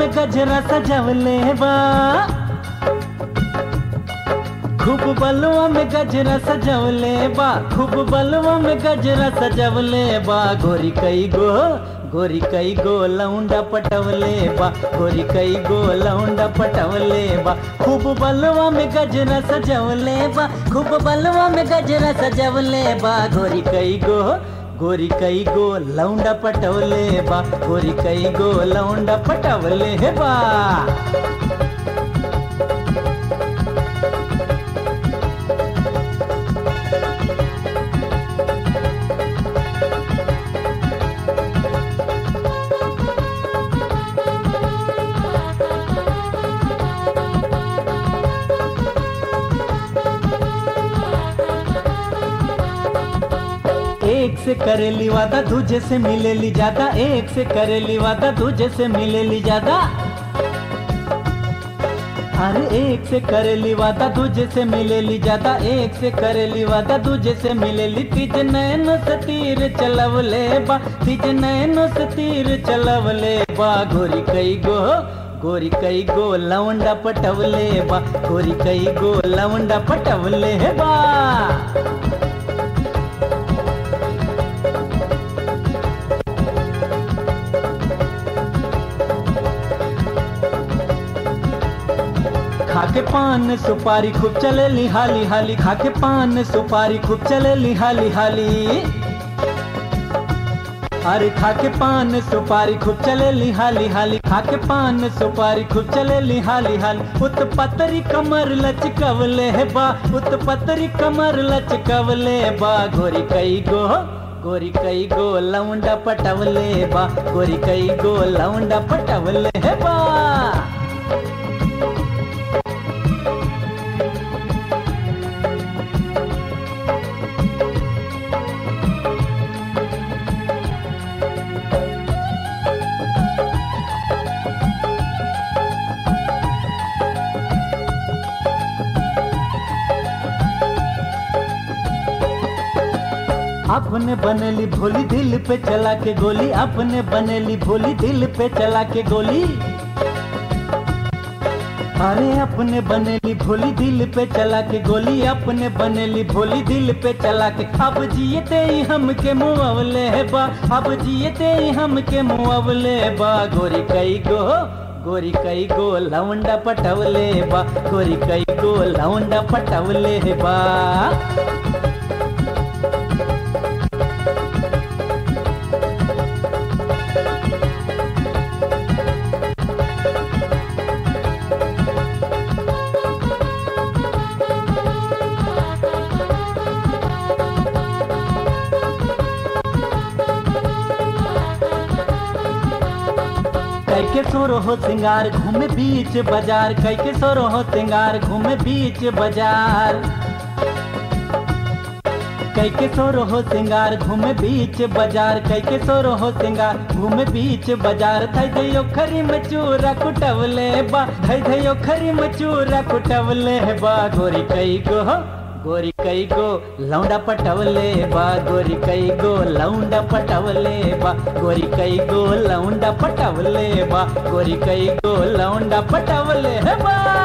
में गजरा सजवले बा खूब बलुआ में गजरा सजवले बा खूब बलुआ में गजरा सजवले बा गोरी कई गो गोरी कई गो लौंडा पटवले बा गोरी कई गो लौंडा पटवले बा खूब बलुआ में गजरा सजवले बा खूब बलुआ में गजरा सजवले बा गोरी कई गो गोरी कई गो लौंडा पटवले बा गोरी कई गो लौंडा पटवले बा एक से करेली वादा दूजे से मिलेली ज्यादा एक से करेली वादा दूजे से मिलेली ज्यादा अरे एक से करेली वादा दूजे से मिलेली ज्यादा एक से करेली वादा दूजे से मिलेली तीज नैन से तीर चलवले बा तीज नैन से तीर चलवले बा गोरी कई गो गोरी कई गो लवंडा पटवले बा गोरी कई गो लवंडा पटवले बा खाके पान सुपारी खूब चले हाली हाली खाके पान सुपारी खूब चले हाली हाली अरे खाके पान सुपारी खूब चले हाली हाली खाके पान सुपारी खूब चले हाली हाली उत पतरी कमर लचकवले है बा उत पतरी कमर लचकवले बा गोरी कई गो गोरी कई गो लौंडा पटवले बा गोरी कई गो लौंडा पटवले है बा अपने बनेली भोली दिल पे चला के गोली अपने बनेली भोली दिल पे चला के गोली अरे अपने बनेली भोली दिल पे चला के गोली अपने बनेली भोली दिल पे चला के अब जियते ही हमके मुआवले है बा अब जियते ही हमके मुआवले बा गोरी कई गो गोरी कई गो लवंडा पटवले बा गोरी कई गो लवंडा पटवले बा कैके सोरो हो सिंगार घूमे बीच बाजार कैके सोरो हो सिंगार घूमे बीच बाजार कैके सोरो हो सिंगार घूमे बीच बाजार कैके सोरो हो सिंगार घूमे बीच बाजार थई धयो खरी मचूरा कुटवले बा थई धयो खरी मचूरा कुटवले बा गोरी कई गो गोरी कई गो लौंडा पटवले बा गोरी कई गो लौंडा पटवले बा गोरी कई गो लौंडा पटवले बा गोरी कई गो लौंडा पटवले बा